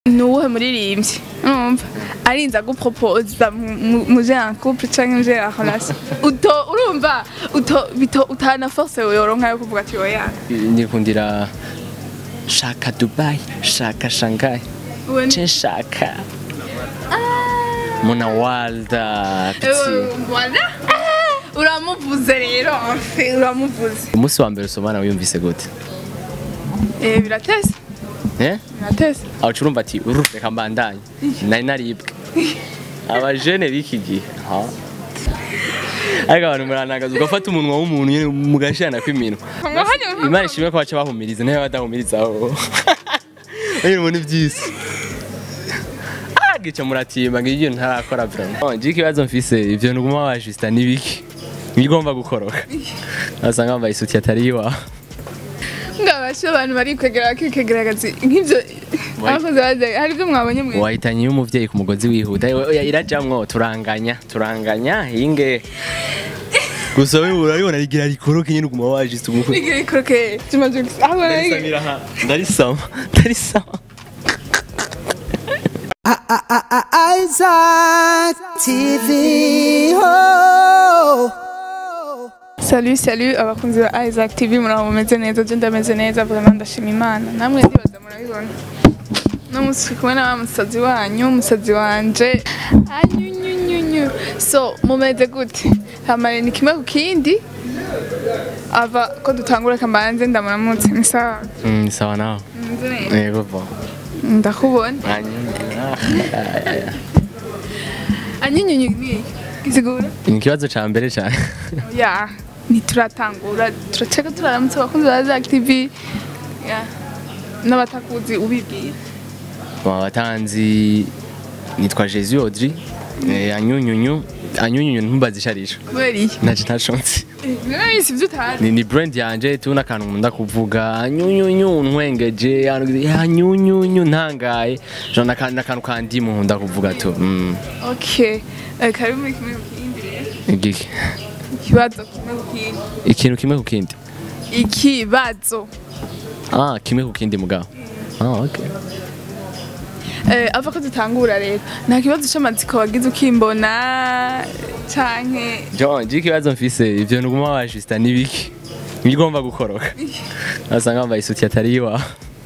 nuwuhe muririmbyi urumva arinze agupropose muje en couple canke muje en relation uto urumva uto bito utana force yoronka yo kuvuga ati oya nikundira shaka dubai shaka shanghai Uwe ni- ce shaka muna walda Eh, piti voilà uramuvuze rero enfin, uramuvuze umunsi wa mbere usomana wiyumvise gute eh biratese eh biratese aho urumva ati uru reka mbandanye nari naribwe abajene b'iki gihe ha ariko abantu muranagaza ugafata umunwa w'umuntu nyine mugashirana kw'iminwa imana ishimwe ko baca bahumiriza nayo badahumiriza aho nyine umuntu iby'isi Ah, gica muratimba ngo ibyo ntarakora vraiment nje ikibazo mfise ivyo ntuguma wajista nibiki ngigomba gukoroka asanga wambaye isuti atari iwawe ngabashe abantu bari kwegera bakikegeragazi nk'ivyo abakozi baje hari ibyo mwabonye mwe wahitanye y'umuvyeyi ku mugozi wihuta oya irajamwo turanganya turanganya hinge gusa we urabibona rigira rikoroke nyine uguma wajista umukwe Igiri kroke tumaze aho ndarisamira ha ndarisama ndarisama Isaac TV. Oh. Salut salut abakunzi ba Isaac TV muraho mumeze neza je ndameze neza vraiment ndashima Imana namwe ndibaza murabibona no musi kumwe na wa musazi wanyu umusazi wanje anyunyunyunyu so mumeze gute hamare ni kimwe ku kindi ava ko dutangura kambanze ndamuramutse ni sawa Mm, sawa nawe Mumeze neza? yego bo ndakubona anyunyunyu ni gisigura ni ikibazo ca mbere cane ya ntituratangura turaceka turaramutse abakunzi ba Zack TV ya n'abatakuzi ubibwira Bon, abatanzi nitwa Jésus Audrey eh, anyunyunyu anyunyunyu ntumbaze isharisho kubera iki naje ntashonse niba si ibyo utazi ni, ni brand yanje tubona akantu nkunda kuvuga anyunyunyu ntwengeje anyunyunyu ntangaye jo n'akantu n'akantu kandimu nkunda kuvuga tu mm. okay Eh, kari muri kimwe ku kindi rero igiki ikibazo kimwe ku kindi ikintu kimwe ku kindi ikibazo ah kimwe ku kindi mugabo ah okay Eh, ava ko dutangura rero nta kibazo c'amatsiko wagize ukimbona canke John, je ikibazo mfise ivyo ntuguma wajista nibiki ngigomba gukoroka asanga wambaye isuti atari iwawe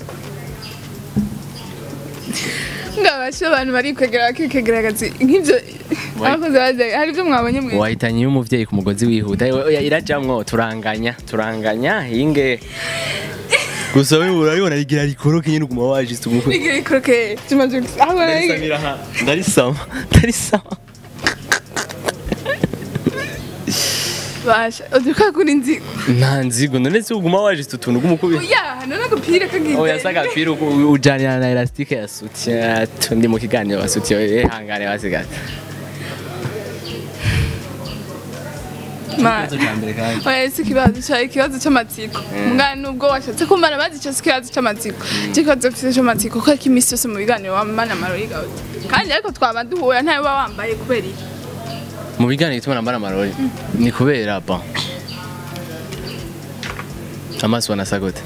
ngabashe abantu bari kwegera bakikegeragazi nk'ivyo Wai- abakozi baje hari ibyo mwabonye mwe wahitanye y'umuvyeyi ku mugozi wihuta oya irajamwo turanganya turanganya hinge gusa we urabibona rigira rikoroke nyine uguma wajista umukwe Igiri kroke tumaze aho ndarisamira ha ndarisama ndarisama basha uduka kuri nzi nta nzigo none se uguma wajista utuntu ugumukubi ya hano n'agapira kagize oya sa agapira uku- ujanira na elastike ya sutiya tundi mu kiganiro basutiye ihangane basigara Ma- ikibazo ca mbere kandi oya si ikibazo ca ikibazo c'amatsiko mugana nubwo washatse kumara bazi ico si ikibazo c'amatsiko ico kibazo mfise c'amatsiko kuko ko imisi yose mu biganiro wamana amarori gawe kandi ariko twaba duhura ntawe uba wambaye kubera iki mu biganiro bituma nambara amarori ni kubera bon amaso wanasa gute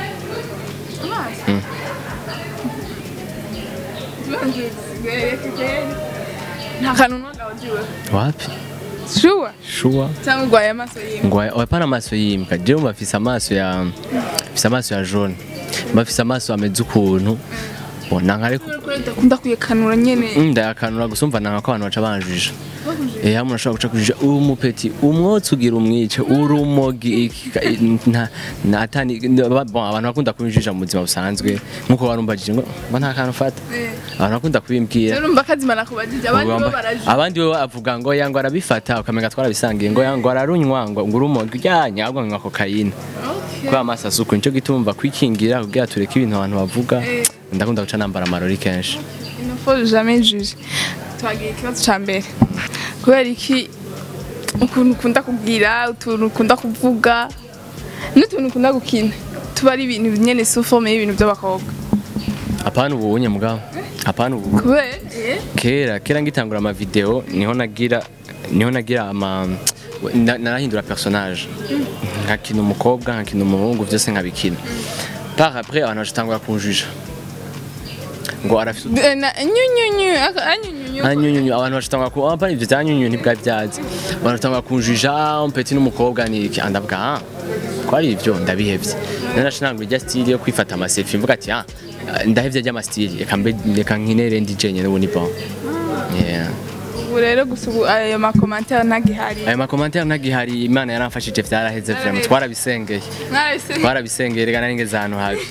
nta kantu n'umwagawe uziwe wapi shuwa shuwa cyangwa urwaye amaso yiwe ngo wapana amaso yimbwa jewe mbafise amaso ya mfise amaso ya jaune mbafise amaso ameze ukuntu bona nkareko udakunda kuyekanura nyene ndayakanura gusa umva nanga ko abantu baca banjija Eh hamwe urashobora guca kujija uri umupeti umwotsi ugira umwice urumogi iki- ka- nta natani bon abantu bakunda kubinjija mu buzima busanzwe nkuko barumbajije ngo ngo nta kantu ufata abantu bakunda kubimbwira rero umva kazimana kubajije abandi bo Ugomba- baraje abandi we avuga ngo yango arabifata ukamenga twarabisangiye ngo yango ararunywa ngo ngo urumogi rya nyabwo ngo kokayine kwa amaso asuku nico gituma kwikingira kugira tureke ibintu abantu bavuga Eh. ndakunda guca nambara amarori kenshi Il ne faut jamais juger. Twagiye ikibazo ca mbere. Kubera iki ukuntu ukunda kugira, utuntu ukunda kuvuga, n'utuntu ukunda gukina. Tuba ari ibintu nyene sous forme y'ibintu by'abakobwa. apana ubu unye mugabo apana ubu Kubera kera kera ngitangura ama video niho nagira niho nagira ama na- narahindura personnage nkakina umukobwa nkakina umuhungu byose nkabikina par après abantu bacitangura kunjija ngo arafise utu- Eh, na- nyunyunyu aka- anyunyunyu anyunyunyu abantu bashitanga ku apa ivyo vya nyunyunyu ntibwa byazi abantu bashitanga kunjija umpeti n'umukobwa niki andavuga ah ko ari ivyo ndabihevye nari nashinanga irya style yo kwifata amaselfie mvuga ati ah ndahevye ry'ama style reka mbe reka nkinere ndi jenye n'ubu ni bon yeah ubu rero gusa ubu ayo makomantere ntagihari ayo makomantere ntagihari imana yaramfashije vyaraheze vraiment twarabisengeye Mwarabise- twarabisengeye reka nari ngeze ahantu habi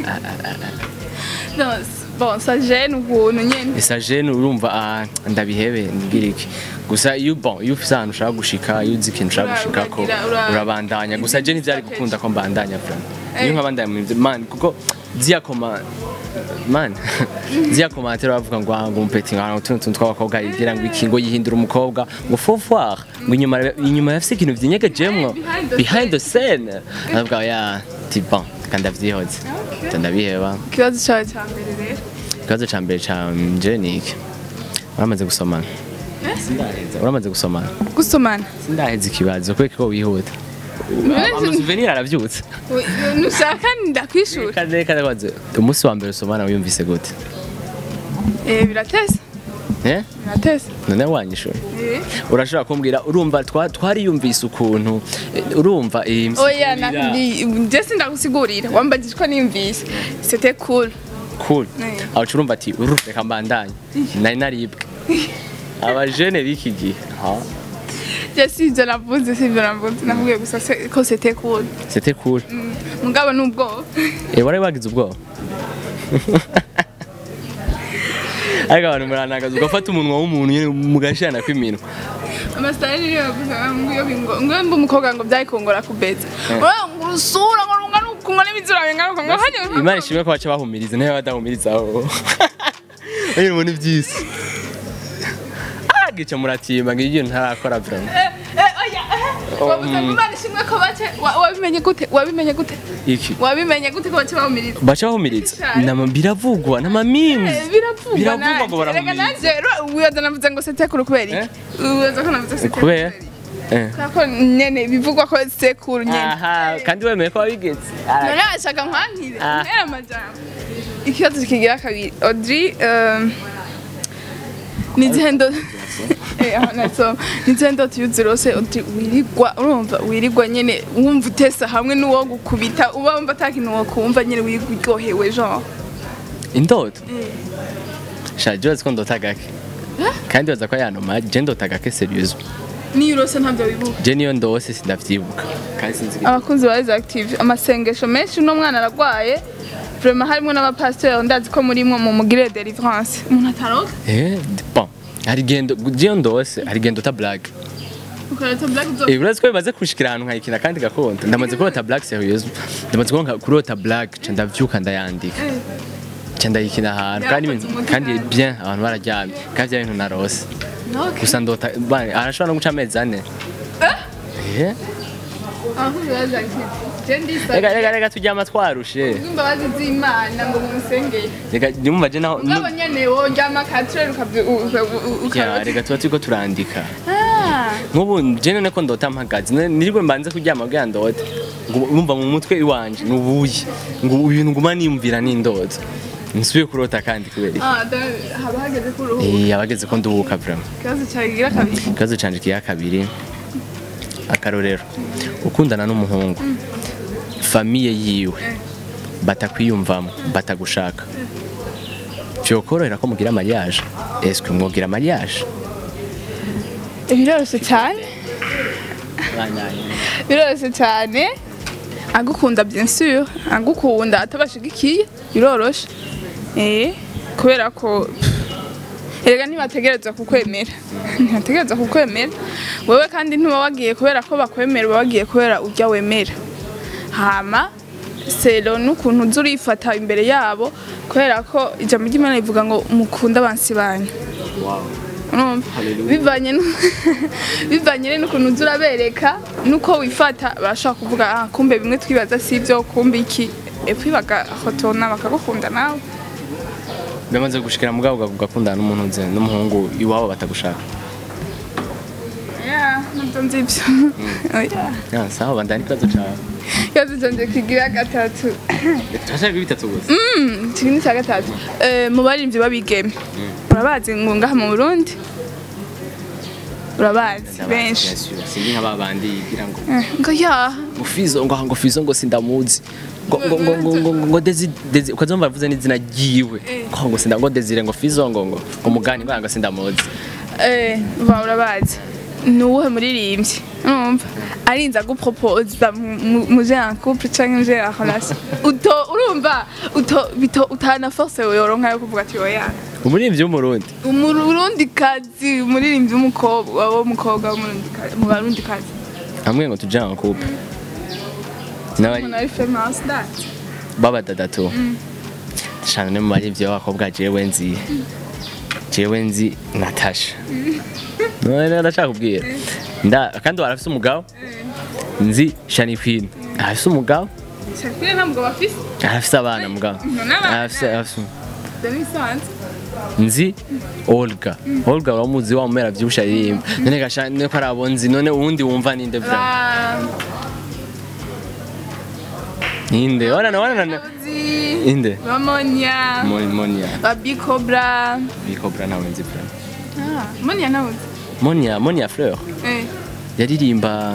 Non, s- bon ça gêne ukuntu nyene esa jene urumva ah, ndabihebe nibwira iki gusa iyo bon iyo ufise ahantu ushaka gushika iyo uzi ikintu ushaka Ura- gushika ko uragira- ura- urabandanya gusa je ntivyari gukunda ko mbandanya vraiment iyo Eh. nkabandanya mu ivyo man kuko ziya koma man ziya komantere bavuga ngo ah, ngo umpeti ngo utuntu tuntu tw'abakobwa yigira ngo iki ngo yihindura umukobwa ngo faut voir ngo inyuma inyuma yafise ikintu vy'inyegejemwo behind the behind the scene ndavuga ya ti bon kandi ndavyihoze ndabiheba ikibazo cawe ca mbere rero ikibazo ca mbere ca nje ni iki uramaze gusomana uramaze gusomana gusomana sindaheza ikibazo kubera ko wihuta amasouvenir aravyutse Ui, nushaka ndakwishura kane kane kwaze umunsi wa mbere usomana wiyumvise gute eh biratesa eh biratesa none wanyishura eh urashobora kumbwira urumva twa- twariyumvise ukuntu eh, urumva iyi oya msigurira- je sindagusigurira wambajije ko niyumvise c'était cool cool Eh. aho urumva ati uru reka mbandanye nari naribwe abajene b'iki gihe ha je sivyo navuze sivyo navuze navuge gusa se- ko c'était cool c'était cool Mm, mugabo nubwo Eh, wari wagize ubwoba ariko abantu muranagaza ugafata umunwa w'umuntu nyine mugashana kw'iminwa amasitari niyo yavuze ngo ngo ngo mba umukobwa ngo byayikongora kubeza ngo urusura ngo rungana ukunga n'ibizura bingana uko ngo hanye imana ishimwe ko baca bahumiriza nayo badahumiriza aho nyine umuntu ibyisi gica muratimba ngo ibyo ntarakora vraiment oya wavuze ngo imana ishimwe ko bace wa- wabimenye gute wabimenye gute iki wabimenye gute ko bace bahumiriza baca bahumiriza Cyane. Nama- biravugwa n'amamimu Eh, biravugwa biravugwa ngo nanjye. Erega barahumiriza nanjye wibaza navuze ngo setekuru kubera iki wibaza ko navuze setekuru kubera Eh. kubera ko nyene bivugwa ko sekuru nyene aha kandi wemeye ko wabigeze none ashaka nkwankire Ah. ntera amajambo ikibazo kigira kabiri audrey um, ni izihe ndo Eh, aho nasoma. ni izihe ndoto iyo uzirose audrey wirigwa urumva wirigwa nyene wumva utesa hamwe n'uwo gukubita uba wumva ata kintu wokumva nyene wirigwa uryohewe genre indoto sha je ko ndota gake kandi baza ko yanoma je ndota gake serious niyo urose ntabyo wibuka je niyo ndose sindavyibuka kandi sinzi abakunzi ba Rise Active amasengesho menshi uno mwana aragwaye vraiment harimo n'abapasiteri ndazi ko murimwo mu mugire deliverance umuntu ataroga eh bon hari gendo je ndose hari gendo ta blague ukareta black zo Eh urazi ko bimaze kushikira ahantu nkayikina kandi gakonda ndamaze kurota blague serious ndamaze kuronka kurota blague ca ndavyuka ndayandika ca ndayikina ahantu kandi Yakoze ibintu- umutima. kandi bien abantu bararyamye kandi vya bintu narose Okay. gusa ndota bane arashobora no guca amezi ane eh abakunzi ba Rise Active je ndisa rega rega rega turyama twarushe imbabazi z'imana ngo mumusengere reka nyumva je naho ngabo nyene woryama katrere ya ukarota reka tuba turiko turandika Ah, nk'ubu je none ko ndota mpagaze ne- nirigwe mbanze kuryama kugira ndote ngo urumva mu mutwe iwanje nubuye ngo ibintu nguma niyumvira n'indoto nsubiye kurota kandi kubera iki ah, da- haba hageze ko uruhuka Eh, abageze ko nduhuka vraiment ikibazo cyawe kigira kabiri ikibazo canje kiya kabiri akarorero ukundana n'umuhungu famiye yiwe batakwiyumvamo batagushaka vyokorohera ko mugira mariage est-ce que mwogira mariage biroroshye cyane biroroshye cyane agukunda bien sûr agukunda atabashigikiye biroroshe eh kubera ko erega ntibategereza kukwemera ntibategereza kukwemera wewe kandi ntuba wagiye kubera ko bakwemera uba wagiye kubera ujya wemera hama sero n'ukuntu uza urifata imbere yabo kubera ko ijambo ry'imana rivuga ngo mukunde abansi banyu urumva bivanye nu- bivanye rero n'ukuntu uza urabereka n'uko wifata barashobora kuvuga ah kumbe bimwe twibaza si ibyo kumbe iki epfo bagahotona bakagukunda nawe bamaze gushikira mugabo ugakundana n'umuntu nze n'umuhungu iwabo batagushaka Yeah, nabyo nzi ibyo Oya. ya sawa bandani ikibazo cawe ikibazo canje kigira gatatu turashaka bitatu gusa iki ni icya gatatu Eh, mu baririmbyi b'abigeme urabazi ngo ngaha mu burundi urabazi benshi sinzi nka babandi yigira ngo Eh, ngo ya ngo fizo ngo ngo fizo ngo sindamuzi ngo ngo ngo ngo ngo ngo dezi dezi ukazumva bavuze n'izina ryiwe ngo ngo sinda ngo desire ngo fizo ngo ngo ngo mugani ngo ngo sindamuzi Eh, ba urabazi ni uwuhe muririmbyi urumva arinze agupropose muje en couple canke muje en relation uto urumva uto bito utana force yoronka yo kuvuga ati oya umuririmbyi w'umurundi umurundi kazi umuririmbyi w'umukobwa w'umukobwa mu barundi kazi hamwe ngo tujya en couple n'abari umuntu ari famous that baba dadatu shana ne mu baririmbyi b'abakobwa jewe nzi jewe nzi Natasha none ndashaka kubwira nda kandi warafise umugabo nzi Shani Queen arafise umugabo Shakira nta mugabo afise arafise abana mugabo n'abana. arafise arafise Dani Sanz nzi Olga Olga uramuzi wa mumera vyibusha aririmba none gasha none ko arabo nzi none uwundi wumva ninde bra ninde wana wana wana inde Bamonya Mon- Monia Babikobra bikobra nawe nzi bra Ah, Monya nawe Monia Monia Fleur Eh yaririmba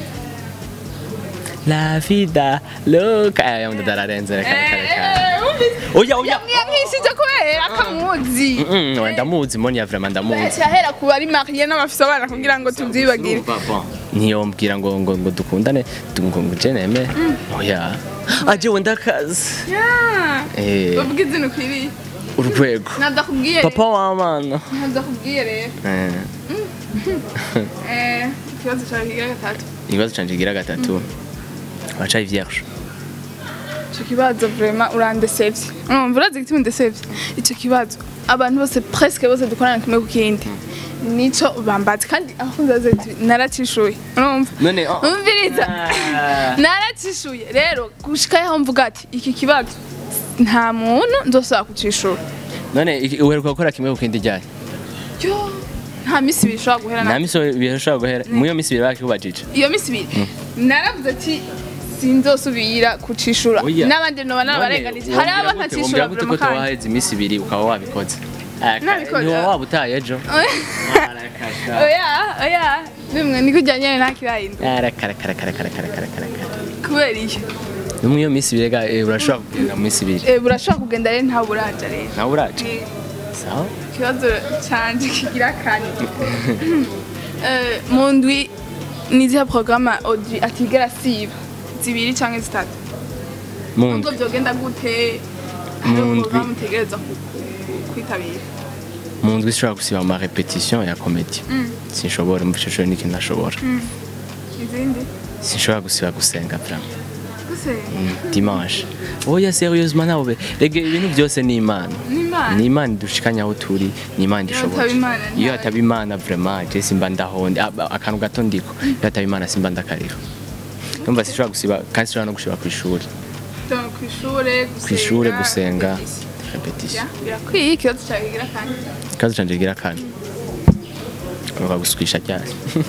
La vida loca aya munda dararenze reka reka reka oya oya yamwishije kubera akamuzi Mm, mm, ndamuzi Monia vraiment ndamuzi cyahera ku bari mariye n'abafise abana kugira ngo tubyibagire ntiyombwira ngo ngo ngo dukundane du- ngo ngo je neme oya aje wenda kazi Yeah. eh bavuga izina ukwiriye urwego nadakubwiye papa w'amana nadakubwiye rero eh Eh, ikibazo cyawe kigira gatatu ikibazo canje gira gatatu wacaye vierge icyo kibazo vraiment urandesevye urumva urazi igituma undesevye icyo kibazo abantu bose presque bose dukorana kimwe ku kindi nico bambazi kandi aho nzaze naracishuye urumva none oh, umviriza Ah. naracishuye rero gushika yaho mvuga ati iki kibazo nta muntu nzosaba kucishura none iki- uheruka gukora kimwe ku kindi ryari yo nta misi ibiri ishobora guhera nta na misi bishobora guhera mu iyo misi ibiri bakikubajije iyo misi ibiri naravuze ati sinzosubira kucishura Oya. n'abandi noba narabarenganije hari abo ntacishura gute ko vraiment kandi waheze iminsi ibiri ukaba wabikoze Nabikoze. ntiwa waba utaye ejo oya oya bimwe niko ujyanye nta kirahinduka Arakarakarakarakarakarakarakara. kubera iyo no mu iyo minsi ibiri ga- eh, urashobora kugenda mu minsi ibiri Eh, burashobora kugenda rero ntawe uraja rero nawe uraje Eh, sawa ikibazo canje kigira kane Eh, mu ndwi ni izihe porogaramu Audrey atigera siba zibiri canke zitatu mu nubwo ndwi vyogenda gute Mu hariho ndwi. porogaramu utegereza ku- ku- kwitabira mu ndwi sinshobora gusiba ama repetition ya komedi sinshobora mu bicocoro n'ikintu ntashobora izindi sinshobora gusiba gusenga vraiment guse dimanche oya serieusement nawe rege ibintu byose ni imana n'imana ni imana idushikanya aho turi ni imana Iyo idushoboye hataba Imana, iyo nta- hataba imana vraiment je simba ndahonde aba- akantu gato ndiko iyo hataba imana simba ndakarira numva sinshobora gusiba kandi sinshobora no gusiba ku ishuri Tuba kw'ishure ku ishuri gusenga, gusenga repetition. repetition Ya, birakwiye ikibazo cyawe kigira kane ikibazo canje gira kane ngomba gusukisha cyane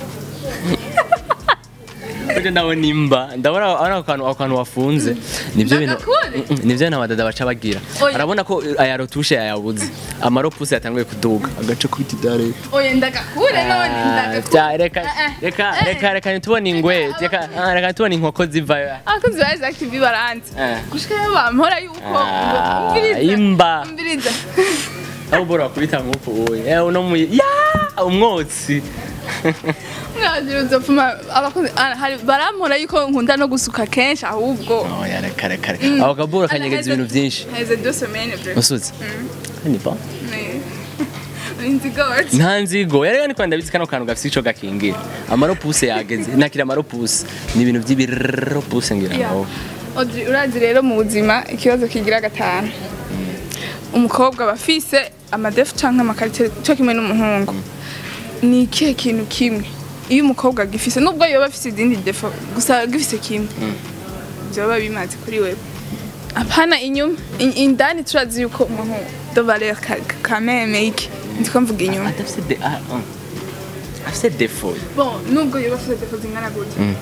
Uje ndabona imba ndabona ari akantu ako kantu wafunze nivyo bintu Ndagakure? Mm, mm, nivyo bintu abadada baca bagira Oya. arabona ko aya rotushe yayabuze amaropuse yatanguye kuduga agace kwitidare oya ndagakure none ndagakure Vya- reka Eh, eh. reka Eh. reka reka ntitubone ingwe reka ah, reka ntitubone inkoko zivayo abakozi ba Isaac TV baranze Eh. gushika yo bampora yuko Ah, umviriza imba. umviriza aho ubora kubita nk'uko uye eh uno mu ya umwotsi mwagira uzopfuma abakozi ah, hari barampora yuko nkunda no gusuka kenshi ahubwo oya reka reka reka ako kaburo kanyegeza ibintu byinshi heze deux semaines vrai usutse ni ba inzigoti nta nzigo yari ni kwanda bitse kano kantu gafite ico gakingira amaropuse yageze nakira amaropuse ni ibintu by'ibiropuse ngira ngo Audrey urazi rero mu buzima ikibazo kigira gatanu umukobwa aba afise amadefu canke amakarite cyo kimwe n'umuhungu ni ikihe kintu kimwe iyo umukobwa agifise nubwo yoba afise izindi defo gusa agifise kimwe vyoba bimaze kuri wewe apana inyuma In- indani turazi yuko umuntu de valeur ka- kameme iki ndiko mvuga inyuma adafite de ah ah afite defo bon nubwo yoba afise defo zingana gute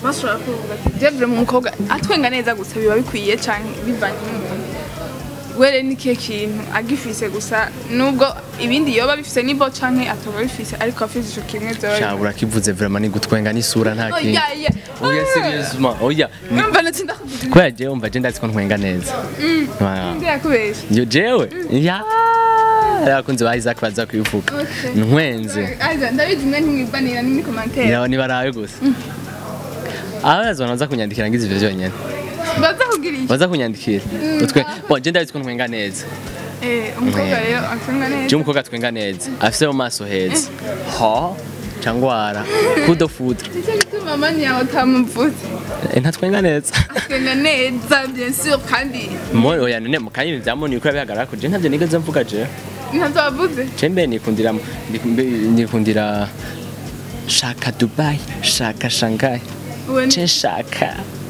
bashobora kuvuga ati jevure mu mukobwa atwenga neza gusa biba bikwiye cyane bivanye n'umuntu were ni kihe kintu agifise gusa nubwo ibindi yoba bifise nibo canke atoba bifise ariko afise ico kimwe vyoba sha urakivuze vraiment ni gutwenga n'isura nta kintu oya ya oya seriousement oya ni- numva natsi ndakuvuga kubera jewe umva je ndazi ko ntwenga neza Ah. ndi yakubesha Yo jewe ya abakunzi ba Isaac baza kubivuga Okay. ntwenze Aiza ndabizi mwe ntimwibanira ni muri commentaire yawe nibarawe gusa abaza baza kunyandikira ngize ivyo vyonyene baza kugira iki baza kunyandikira utwe bon je ndazi ko ntwenga neza eh umukobwa rero atwenga je neza umukobwa atwenga neza afise mu maso heza ha cangwara kudo foudre nicyo gituma mani yawe utamuvuze Eh, ntatwenga neza atwenga neza bien sûr kandi mo oya none mu kanya vyamoni uko yabihagarara ko je ntavyo nigeze mvuga je ntavyo wavuze je mbe nikundira ndikumbe- nikundira shaka dubai shaka shanghai Uwe ni- je shaka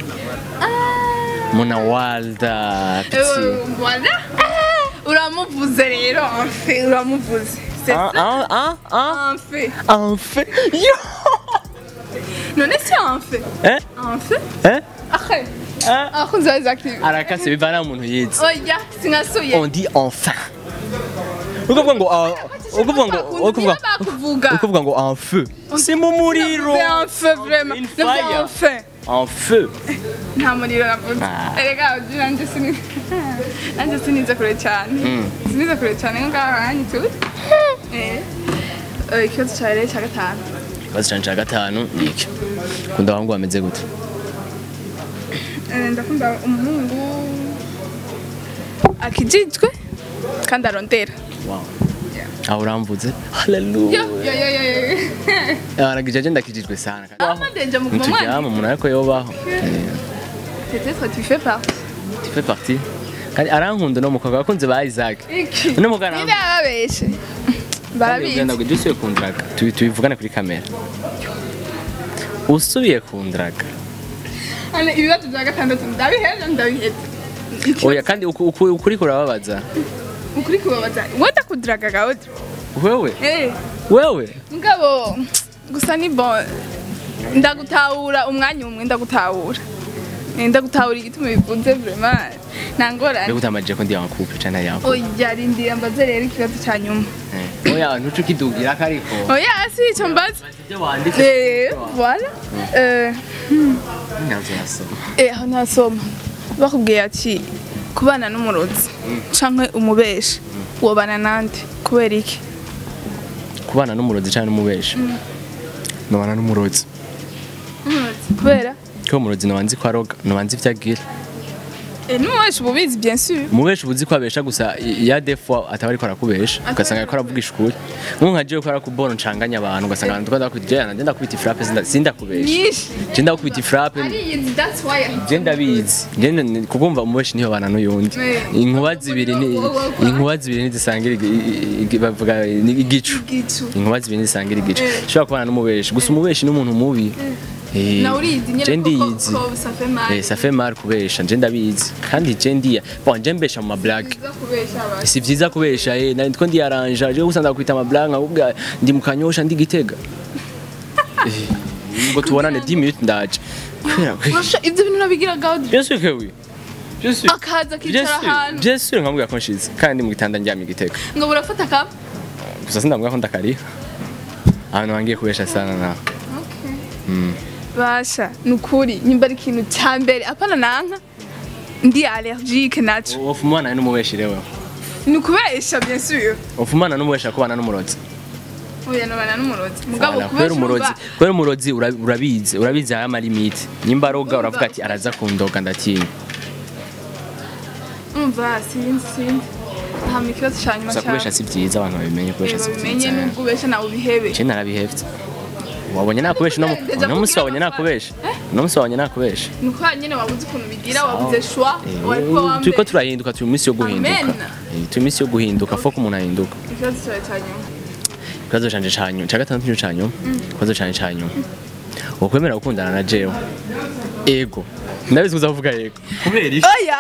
muna walda piti Eh, voilà uramuvuze rero enfe uramuvuze c'est ah ça ah ah ah enfe enfin yo none si enfe eh enfe eh ahe eh akunze active arakase bivana umuntu yize oya sinkasuye on dit enfin ukuvuga ngo ah, ukuvuga ngo ukuvuga bakuvuga ukuvuga ngo en feu si mu muriro c'est enfe vraiment Une c'est fire. enfe en feu nta muriro navuze Ah. erega uji nanjye sini nanjye sinize kure cyane sinize kure cyane ngaho hanyu tuzi eh Eh, ikibazo cyawe rero cya gatanu ikibazo canje ca gatanu ni iki kunda abahungu bameze gute Eh, ndakunda umuhungu akijijwe kandi arondera wow aho uramvuze haleluya yo yo yo yo yo aragije je ndakijijwe sana amadenje mu kumwana ntituryama umuntu ariko yobaho peut-être tu fais partie tu fais partie kandi arankunda no mukobwa abakunzi ba Isaac iki Uno mugana- niba babeshe barabizi ugenda ngo usubiye kundraga tubi- tubivugane kuri kamera usubiye kundraga hano ibibazo bya gatandatu ndabiheza ndabiheza oya kandi uku- uku- ukuri kurababaza ukuri kubabaza wenda kudiraga gahunda wewe eh wewe ngabo gusa ni bon ndagutahura umwanya umwe ndagutahura Eh, ndagutahura igituma bivuze vraiment nta mbega ngorane utamajije ko ndi yakupe cana yawe oya rindira mbaze rero ikibazo cya nyuma oya ntuce ukidugira ko ariko oya si icyo mbaze ibyo wanditse Eh, voilà Eh, ntabyo nasoma eh, aho ntasoma bakubwiye ati kubana n'umurozi canke umubeshi wobana nande kubera iki kubana n'umurozi cyangwa n'umubeshi nubana n'umurozi kubera ko umurozi ntubanzi ko aroga ntubanzi ibyo agira Eh, n'umubeshi uba ubizi bien sûr umubeshi ubuzi ko abesha gusa i- ya defo ataba ariko arakubesha ugasanga ariko aravugisha ukuri nk'ubu nka jewe ko arakubona ncanganya abantu ugasanga abantu twenda kubita jana ndenda kubita ifrape sinda- sindakubesha nyinshi je ndakubita ifrape ariyizi that's why je ndabizi je ndi- kukumva umubeshi niho bana n'uyundi Eh. inkuba zibiri ni inkuba zibiri ntizisangira igi- i- i- bavuga ni igicu gitu inkuba zibiri ntizisangira igicu Eh. ushobora kubana n'umubeshi gusa umubeshi ni umuntu mubi Eh, na urizi je nyene ko ndiyizi ko ça fait mal Eh, ça fait mal kubesha nje ndabizi kandi je ndiya bon je mbesha mu mablage Biza kubesha abantu si vyiza kubesha eh nari two ndiyaranja je gusa ndakwita amablage nkakubwira ndi mu kanyosha ndi gitega Eh, ngo tubonane 10 minutes ndaje kubera ko Urasha ivyo bintu nabigira gahunda bien sûr que oui bien sûr akaza bien akicara sûr ahantu bien sûr nkamubwira ko nshize kandi ndi mu gitanda ndyamye gitega ngo burafata kapa gusa sindamubwira ko ndakariha ahantu wangiye kubesha sana nawe basha ni ukuri nyimba ari ikintu cya mbere apana nanka ndi allergique naco ufumana n'umubeshi rewe ni ukubesha bien sûr ufumana n'umubeshi akubana n'umurozi oya nobana n'umurozi mugabo Voilà, kubera kubesha umurozi urumva kubera umurozi ura- urabizi urabizi aya malimite nimba aroga uravuga ati araza kundoga ndatinya umva sinzi sinzi hama ikibazo ca nyuma gusa kubesha si byiza abantu babimenye kubesha si babimenye byiza nubwo ubesha nawe ubihebe je narabihevye wabonye nakubesha uno mu- Deja uno munsi kugira wabonye amafaranga. nakubesha uno munsi wabonye nakubesha ni uko nyene wabuze ukuntu bigira wabuze shwa wariko Eh, turiko wambe turahinduka turi mu minsi yo guhinduka Amen. Eh, turi mu minsi yo guhinduka fo ko umuntu ahinduka ikibazo cawe ca nyuma ikibazo canje ca nyuma ca gatandatu nico ca nyuma ikibazo canje ca nyuma ukwemera gukundana na jewe ego ndabizi uzavuga yego kubera iki oya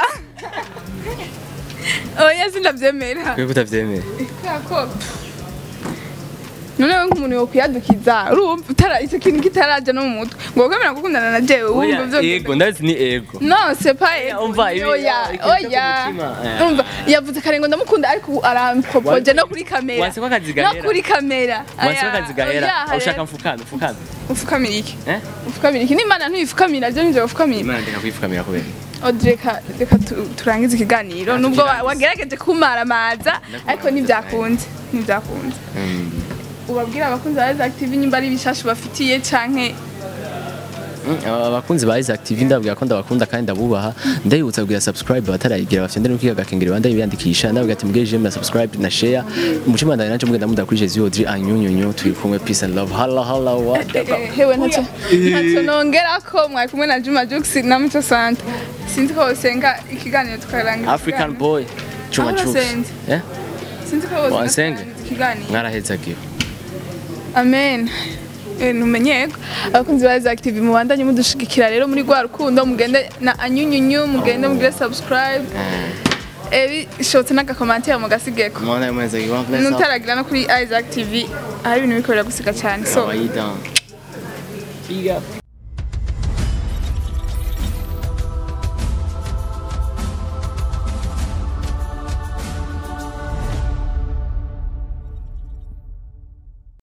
oya sindavyemera kubera utavyemera kubera ko noneho nk'umuntu yokwiyadukiza urumva utara icyo kintu kitaraja no mu mutwe ngo kwemera gukundana na jewe wumva Oya, byo ego ndazi ni ego No, c'est pas Oya, umva, ibi- oya, ikintu cyo oya. ku mutima, eh. Umva, yavuze kare ngo ndamukunda ariko ubu arampropoje Wa- no kuri kamera. wanse ko akazi No gahera. kuri kamera. wansi Aya, w'akazi gahera oya, aho ushaka rero. mfukame mfukame Ufukamira iki? eh Ufukamira iki? N'Imana ntuyifukamira, je nije ufukamira. imana ndeka kwifukamira kubera Audrey reka reka tu- turangize ikiganiro nubwo wa- wagerageje kumaramaza ariko ntibyakunze ntibyakunze ubabwira abakunzi ba Rise Active nyimba ari ibishashu bafitiye canke Mm, aba- abakunzi ba Isaac TV ndababwira ko ndabakunda kandi ndabubaha ndabibutsa kugira subscribe batarayigira bafite ndari kwiga gakengera banda biyandikisha ndababwira ati mugere jeme na subscribe na share umutima ndani naje mugenda muda kuri Jesus Audrey anyunyunyu turi kumwe peace and love hala hala what Eh, hewe ntacyo ntacyo nongera ko mwari kumwe na Juma Jux na Muco Santa sinzi ko wosenga ikiganiro tukarangiza African boy Chuma Aho Chux urasenze? eh sinzi ko wosenga Wasenga? tukarangiza ikiganiro mwarahezagiwe amen Eh, numenyeko abakunzi ba Rise Active mubandanye mudushigikira rero muri rwa rukundo mugende na anyunyunyu mugende mugire subscribe eh bishotse n'agakomantere mugasigeko mwana mweza yiwa bless up nutaragira no kuri Isaac TV hari ibintu bikorera gusiga cyane so how are you down big up